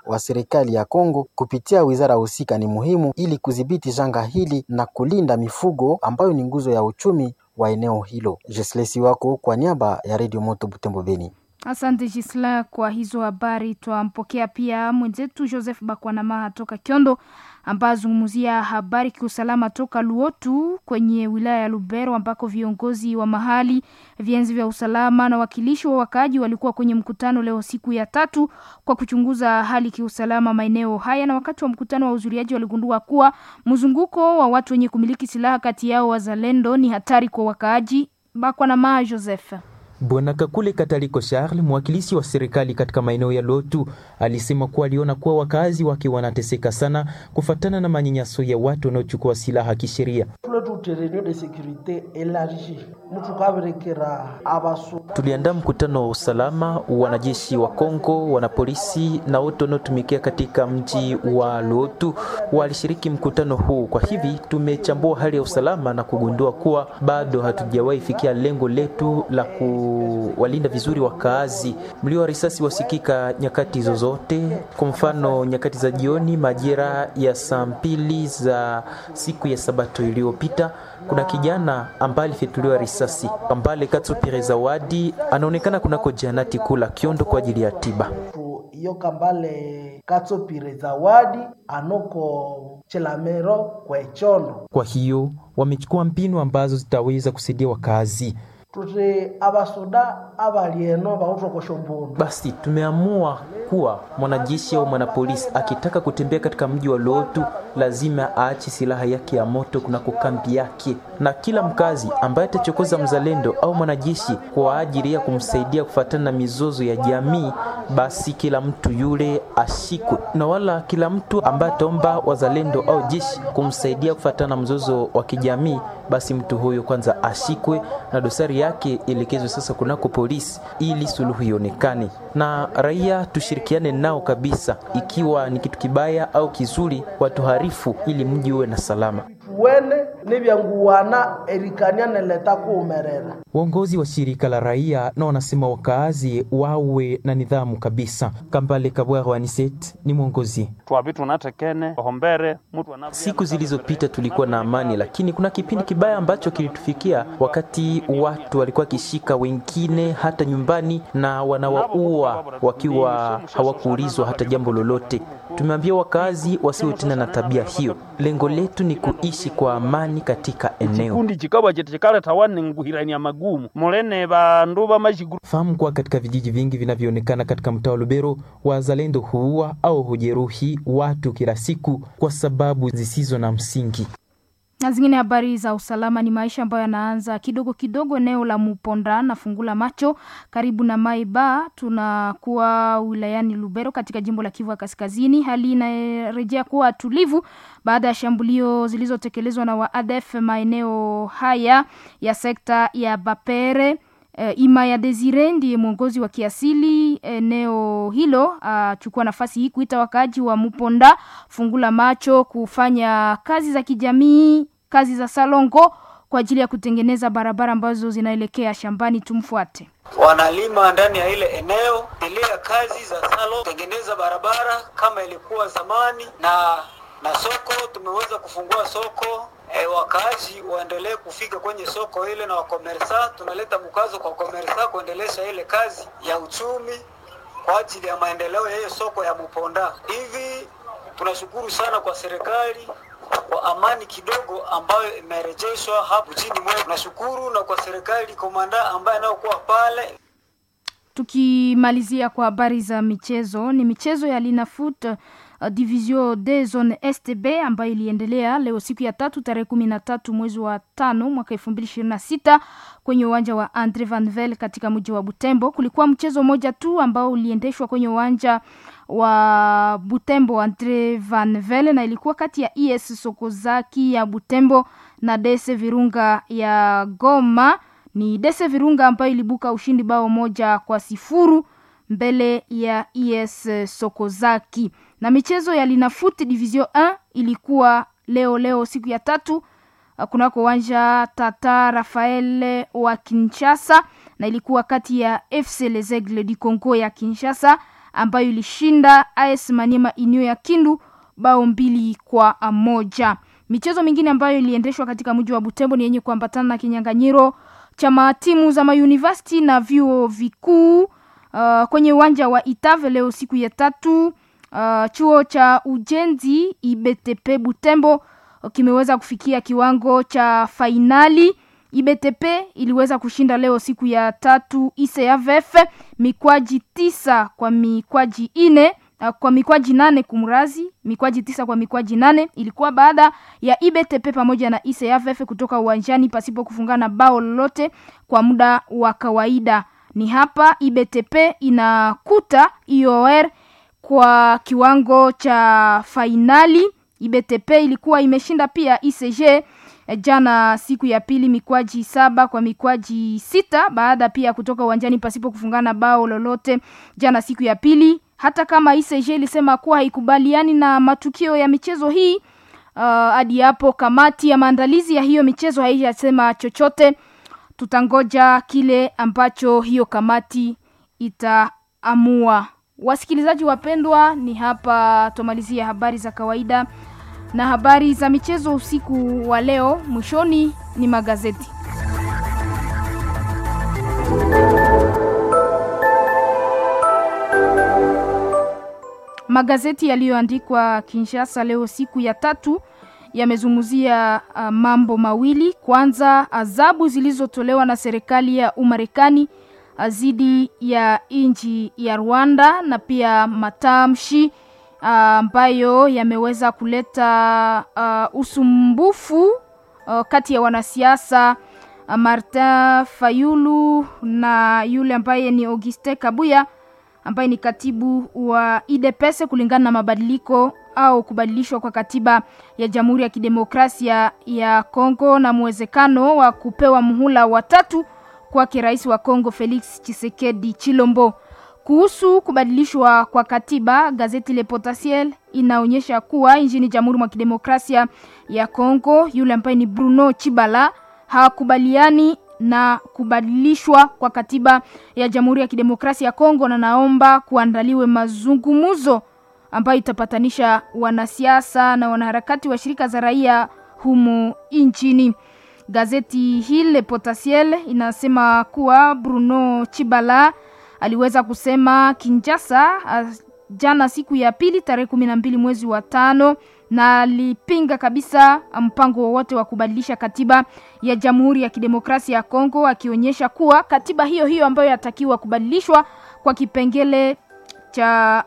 wa serikali ya Kongo kupitia wizara husika ni muhimu ili kudhibiti janga hili na kulinda mifugo ambayo ni nguzo ya uchumi wa eneo hilo. Jeslesi wako kwa niaba ya Radio Moto Butembo Beni. Asante Gisla kwa hizo habari. Twampokea pia mwenzetu Joseph Bakwanamaha toka Kyondo ambaye azungumzia habari kiusalama toka Luotu kwenye wilaya ya Lubero ambako viongozi wa mahali, vienzi vya usalama na wakilishi wa wakaaji walikuwa kwenye mkutano leo siku ya tatu kwa kuchunguza hali kiusalama maeneo haya, na wakati wa mkutano wa uzuriaji waligundua kuwa mzunguko wa watu wenye kumiliki silaha kati yao wazalendo ni hatari kwa wakaaji. Bakwanamaha Joseph. Bwana Kakule Kataliko Charles, mwakilishi wa serikali katika maeneo ya Lotu, alisema kuwa aliona kuwa wakazi wake wanateseka sana kufatana na manyanyaso ya watu wanaochukua silaha kisheria. Tuliandaa mkutano wa usalama, wanajeshi wa Kongo, wanapolisi na wote wanaotumikia katika mji wa Lotu walishiriki mkutano huu. Kwa hivi tumechambua hali ya usalama na kugundua kuwa bado hatujawahi fikia lengo letu la kuwalinda vizuri wakaazi. Mlio wa risasi wasikika nyakati zozote, kwa mfano nyakati za jioni, majira ya saa mbili za siku ya Sabato iliyopita kuna kijana ambaye alifyatuliwa risasi Kambale Katsupire Zawadi anaonekana kunako janati kula Kiondo kwa ajili ya tiba. iyo Kambale Katsupire Zawadi anoko Chelamero kwechondo. Kwa hiyo wamechukua mbinu ambazo zitaweza kusaidia wakazi. tuti abasoda abalieno bautokosha mbundu Basi tumeamua kuwa mwanajeshi au mwanapolisi akitaka kutembea katika mji wa Lotu lazima aache silaha yake ya moto kunako kambi yake, na kila mkazi ambaye atachokoza mzalendo au mwanajeshi kwa ajili ya kumsaidia kufuatana na mizozo ya jamii, basi kila mtu yule ashikwe, na wala kila mtu ambaye ataomba wazalendo au jeshi kumsaidia kufuatana na mzozo wa kijamii, basi mtu huyo kwanza ashikwe na dosari yake ielekezwe sasa kunako polisi ili suluhu ionekane, na raia tushirikiane nao kabisa, ikiwa ni kitu kibaya au kizuri, watuharifu ili mji uwe na salama. wene nibyanguwana erikania neleta kuumerera Uongozi wa shirika la raia na wanasema wakaazi wawe na nidhamu kabisa. Kambale Kabwaro Aniset ni mwongozi. twavitu natekene ohombere mutu anavya- Siku zilizopita tulikuwa na amani, lakini kuna kipindi kibaya ambacho kilitufikia wakati watu walikuwa wakishika wengine hata nyumbani na wanawaua wakiwa hawakuulizwa hata jambo lolote. Tumeambia wakazi wasiwe tena na tabia hiyo. Lengo letu ni kuishi kwa amani katika eneo. chikundi chikabwa chete chikaleta wani nguhirania magumu mulene bandu bamashiguru Fahamu kuwa katika vijiji vingi vinavyoonekana katika mtaa wa Lubero, wazalendo huua au hujeruhi watu kila siku kwa sababu zisizo na msingi. na zingine habari za usalama ni maisha ambayo yanaanza kidogo kidogo eneo la Muponda na Fungula Macho karibu na Maiba. Tunakuwa wilayani Lubero katika jimbo la Kivu ya Kaskazini. Hali inarejea kuwa tulivu baada ya shambulio zilizotekelezwa na waadef maeneo haya ya sekta ya Bapere. E, Ima ya Desire ndiye mwongozi wa kiasili eneo hilo, achukua nafasi hii kuita wakaaji wa Muponda fungula macho kufanya kazi za kijamii, kazi za salongo kwa ajili ya kutengeneza barabara ambazo zinaelekea shambani. Tumfuate. wanalima ndani ya ile eneo endelea kazi za salo tengeneza barabara kama ilikuwa zamani na na soko tumeweza kufungua soko e, wakaaji waendelee kufika kwenye soko ile na wakomersa tunaleta mkazo kwa wakomersa kuendelesha ile kazi ya uchumi kwa ajili ya maendeleo ya hiyo soko ya Muponda. Hivi tunashukuru sana kwa serikali kwa amani kidogo ambayo imerejeshwa hapo chini mwetu. Tunashukuru na kwa serikali komanda ambaye anayokuwa pale Tukimalizia kwa habari za michezo, ni michezo ya Linafoot uh, division de zone STB ambayo iliendelea leo siku ya tatu tarehe kumi na tatu mwezi wa tano mwaka elfu mbili ishirini na sita kwenye uwanja wa Andre Van Vel katika mji wa Butembo. Kulikuwa mchezo mmoja tu ambao uliendeshwa kwenye uwanja wa Butembo Andre Van Vel na ilikuwa kati ya ES Sokozaki ya Butembo na DS Virunga ya Goma. Ni Dese Virunga ambayo ilibuka ushindi bao moja kwa sifuru mbele ya ES Sokozaki. Na michezo ya Linafoot Division 1 ilikuwa leo leo siku ya tatu uh, kunako uwanja Tata Rafael wa Kinshasa na ilikuwa kati ya FC Les Aigles du Congo ya Kinshasa ambayo ilishinda AS Maniema Union ya Kindu bao mbili kwa moja. Michezo mingine ambayo iliendeshwa katika mji wa Butembo ni yenye kuambatana na kinyang'anyiro cha matimu za mauniversity na vyuo vikuu uh, kwenye uwanja wa Itave leo siku ya tatu. Uh, chuo cha ujenzi IBTP Butembo uh, kimeweza kufikia kiwango cha fainali. IBTP iliweza kushinda leo siku ya tatu ICAVF mikwaji tisa kwa mikwaji ine uh, kwa mikwaji nane kumrazi mikwaji tisa kwa mikwaji nane ilikuwa baada ya IBTP pamoja na ICAVF kutoka uwanjani pasipo kufungana bao lolote kwa muda wa kawaida. Ni hapa IBTP inakuta IOR kwa kiwango cha fainali. IBTP ilikuwa imeshinda pia ICG jana siku ya pili mikwaji saba kwa mikwaji sita baada pia kutoka uwanjani pasipo kufungana bao lolote jana siku ya pili hata kama ICG ilisema kuwa haikubaliani na matukio ya michezo hii hadi uh, hapo kamati ya maandalizi ya hiyo michezo haijasema chochote tutangoja kile ambacho hiyo kamati itaamua wasikilizaji wapendwa ni hapa tumalizia habari za kawaida na habari za michezo usiku wa leo mwishoni ni magazeti magazeti yaliyoandikwa kinshasa leo siku ya tatu yamezungumzia uh, mambo mawili kwanza adhabu zilizotolewa na serikali ya umarekani dhidi ya nchi ya rwanda na pia matamshi ambayo uh, yameweza kuleta uh, usumbufu uh, kati ya wanasiasa uh, martin fayulu na yule ambaye ni auguste kabuya ambaye ni katibu wa idps kulingana na mabadiliko au kubadilishwa kwa katiba ya jamhuri ya kidemokrasia ya kongo na mwezekano wa kupewa muhula watatu kwake rais wa kongo felix chisekedi chilombo kuhusu kubadilishwa kwa katiba gazeti le potentiel inaonyesha kuwa nchini jamhuri mwa kidemokrasia ya kongo yule ambaye ni bruno chibala hawakubaliani na kubadilishwa kwa katiba ya jamhuri ya kidemokrasia ya kongo na naomba kuandaliwe mazungumzo ambayo itapatanisha wanasiasa na wanaharakati wa shirika za raia humu nchini gazeti hili potentiel inasema kuwa bruno chibala aliweza kusema kinjasa uh, jana siku ya pili tarehe kumi na mbili mwezi wa tano na alipinga kabisa mpango wowote wa kubadilisha katiba ya jamhuri ya kidemokrasia ya kongo akionyesha kuwa katiba hiyo hiyo ambayo yatakiwa kubadilishwa kwa kipengele cha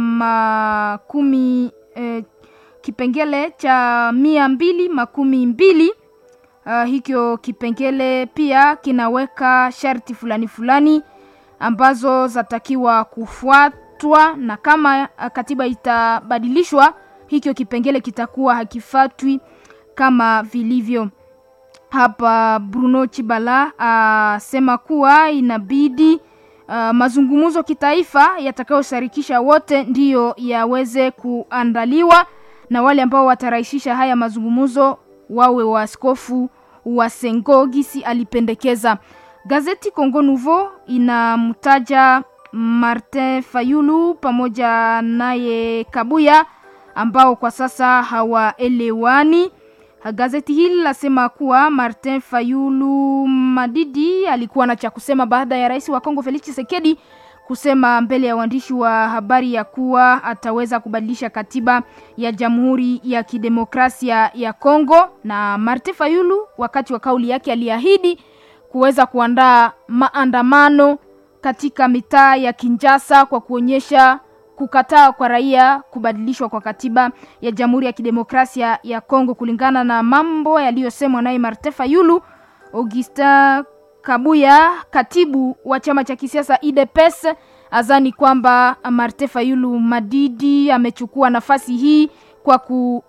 makumi eh, kipengele cha mia mbili makumi mbili uh, hikyo kipengele pia kinaweka sharti fulani fulani ambazo zatakiwa kufuatwa na kama katiba itabadilishwa hikyo kipengele kitakuwa hakifatwi kama vilivyo hapa bruno chibala asema uh, kuwa inabidi uh, mazungumzo kitaifa yatakayoshirikisha wote ndiyo yaweze kuandaliwa na wale ambao watarahisisha haya mazungumzo wawe waaskofu wa sengo gisi alipendekeza gazeti congo nouveau inamtaja martin fayulu pamoja naye kabuya ambao kwa sasa hawaelewani gazeti hili lasema kuwa martin fayulu madidi alikuwa na cha kusema baada ya rais wa kongo felix chisekedi kusema mbele ya waandishi wa habari ya kuwa ataweza kubadilisha katiba ya jamhuri ya kidemokrasia ya kongo na martin fayulu wakati wa kauli yake aliahidi kuweza kuandaa maandamano katika mitaa ya kinjasa kwa kuonyesha kukataa kwa raia kubadilishwa kwa katiba ya jamhuri ya kidemokrasia ya kongo kulingana na mambo yaliyosemwa naye martin fayulu augustin kabuya katibu wa chama cha kisiasa idps azani kwamba martin fayulu madidi amechukua nafasi hii kwa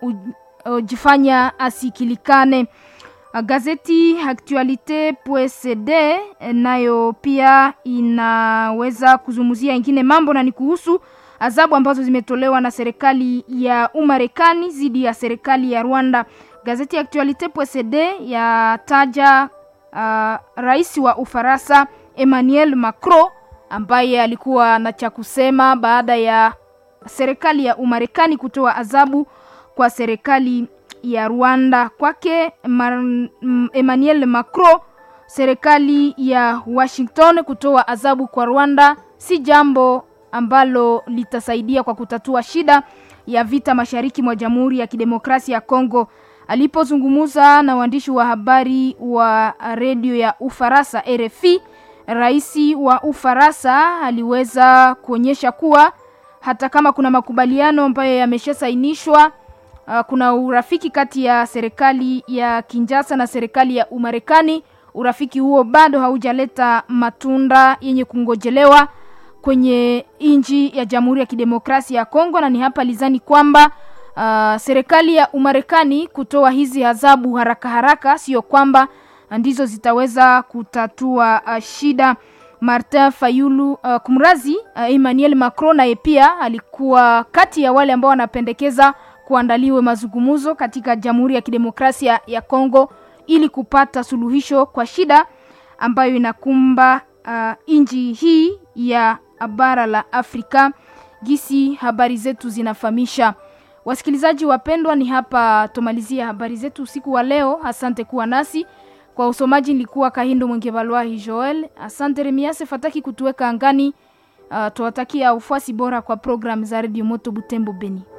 kujifanya asikilikane gazeti actualite psd nayo pia inaweza kuzungumzia ingine mambo na ni kuhusu adhabu ambazo zimetolewa na serikali ya umarekani dhidi ya serikali ya rwanda gazeti actualite psd yataja uh, rais wa ufaransa emmanuel macron ambaye alikuwa na cha kusema baada ya serikali ya Umarekani kutoa adhabu kwa serikali ya Rwanda. Kwake Emmanuel Macron, serikali ya Washington kutoa adhabu kwa Rwanda si jambo ambalo litasaidia kwa kutatua shida ya vita mashariki mwa Jamhuri ya Kidemokrasia ya Kongo. Alipozungumza na waandishi wa habari wa redio ya Ufaransa RFI, rais wa Ufaransa aliweza kuonyesha kuwa hata kama kuna makubaliano ambayo yameshasainishwa, uh, kuna urafiki kati ya serikali ya Kinshasa na serikali ya Umarekani. Urafiki huo bado haujaleta matunda yenye kungojelewa kwenye nchi ya Jamhuri ya Kidemokrasia ya Kongo, na ni hapa lizani kwamba uh, serikali ya Umarekani kutoa hizi adhabu haraka haraka, sio kwamba ndizo zitaweza kutatua uh, shida. Martin Fayulu uh, kumrazi uh, Emmanuel Macron naye pia alikuwa kati ya wale ambao wanapendekeza kuandaliwe mazungumzo katika Jamhuri ya Kidemokrasia ya Kongo ili kupata suluhisho kwa shida ambayo inakumba uh, nchi hii ya bara la Afrika. Gisi habari zetu zinafahamisha. Wasikilizaji wapendwa, ni hapa tumalizia habari zetu usiku wa leo. Asante kuwa nasi kwa usomaji. Nilikuwa Kahindo Mwengebalwahi Joel. Asante Remiase Fataki kutuweka angani. Uh, tuwatakia ufuasi bora kwa programu za Radio Moto Butembo Beni.